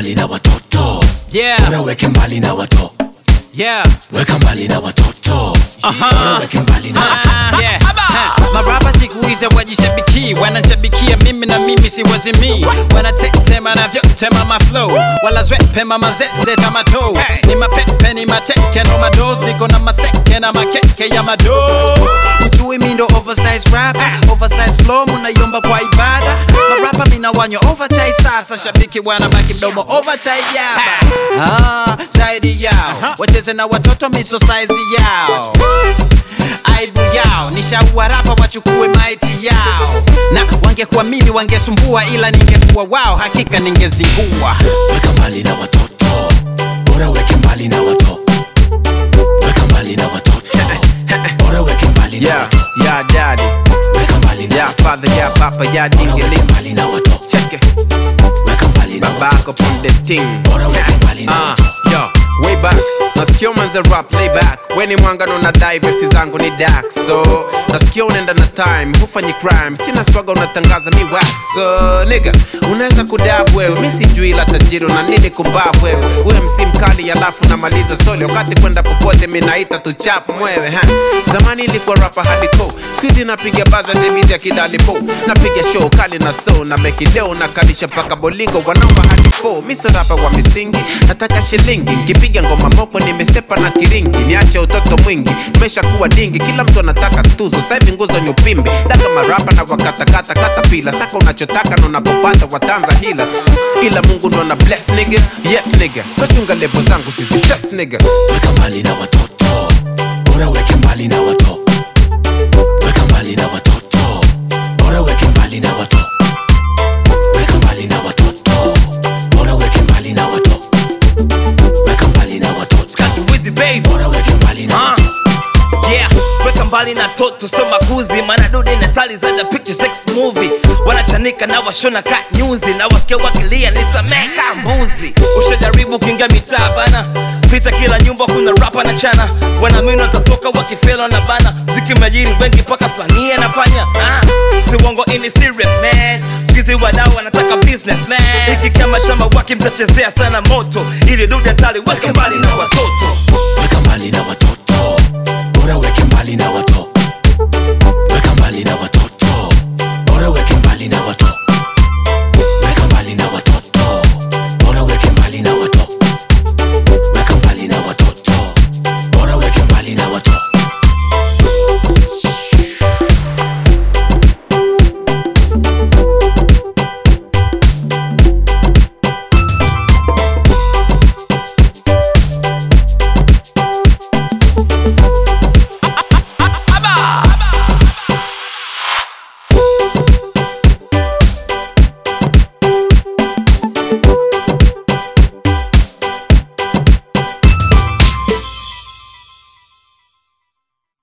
mbali na watoto Yeah. bora weke mbali na watoto Yeah. weka mbali na watoto bora weke mbali na watoto Ah, yeah. Ha, marapa siku hizi wajishabiki wanashabikia mimi na mimi siwazimii wanatetema na vyotema maflow wala zwepema mazeze kama toes ni mapepe ni mateke no mados niko na maseke na makeke ya mado ujui mindo oversize rap oversize flow munayomba kwa ibada marapa mina wanywa overchai sasa shabiki wanabaki mdomo overchai yaba ah, zaidi yao wacheze na watoto miso size yao aibu yao nishaua rapa wachukue maiti yao na wangekuwa mimi wangesumbua ila ningekuwa wao hakika ningezingua weka mbali na watoto bora weke mbali na watoto weka mbali na watoto bora weke mbali na Yeah, watoto yeah, daddy. weka mbali na Yeah, watoto father, yeah, papa, yeah, bora dingy weke mbali na watoto Check it. weka mbali na Baba watoto up on the thing. bora weke mbali na Ah, watoto yo, way back nasikia umanze rap layback weni mwangano na dai vesi zangu ni dak so nasikia unaenda na time hufanyi crime sina swaga unatangaza mi wax so niga unaweza kudab wewe mi sijui ila tajiri na nini kumbab wewe uwe msi mkali alafu namaliza soli wakati kwenda popote mi naita tuchap mwewe ha. zamani ilikuwa rapa hardcore skuizi napiga baza debit ya kidalipo napiga show kali na so na meki leo nakalisha paka bolingo wanaomba hadi fo miso rapa wa misingi nataka shilingi nkipiga ngoma moko nimesepa na kiringi niache utoto mwingi mesha kuwa dingi kila mtu anataka tuzo saivi nguzo ni upimbi daka marapa na wakatakata kata pila saka unachotaka na unapopata watanza hila ila mungu ndo na bless nigga yes nigga so chunga levo zangu sisi test nigga weka mbali na watoto bora weke mbali na watoto weka mbali na watoto bora weke mbali na watoto weka mbali na watoto bora weke mbali na watoto weka mbali na watoto Wizi baby bora weke mbali na Ah. watoto yeah weka mbali na toto sio makuzi maana dude na tali za the picture sex movie wanachanika na washona ka nyuzi na wasikia wakilia nisameka mbuzi ushajaribu kinga mitaa bana pita kila nyumba kuna rapa na chana wanaamini watatoka wakifela na bana ziki majiri wengi mpaka fania nafanya ah. si uongo ini serious man sikizi wadau wanataka business man hiki kama chama waki mtachezea sana moto ili dude hatari weke mbali na watoto weka mbali na watoto bora weke mbali na watoto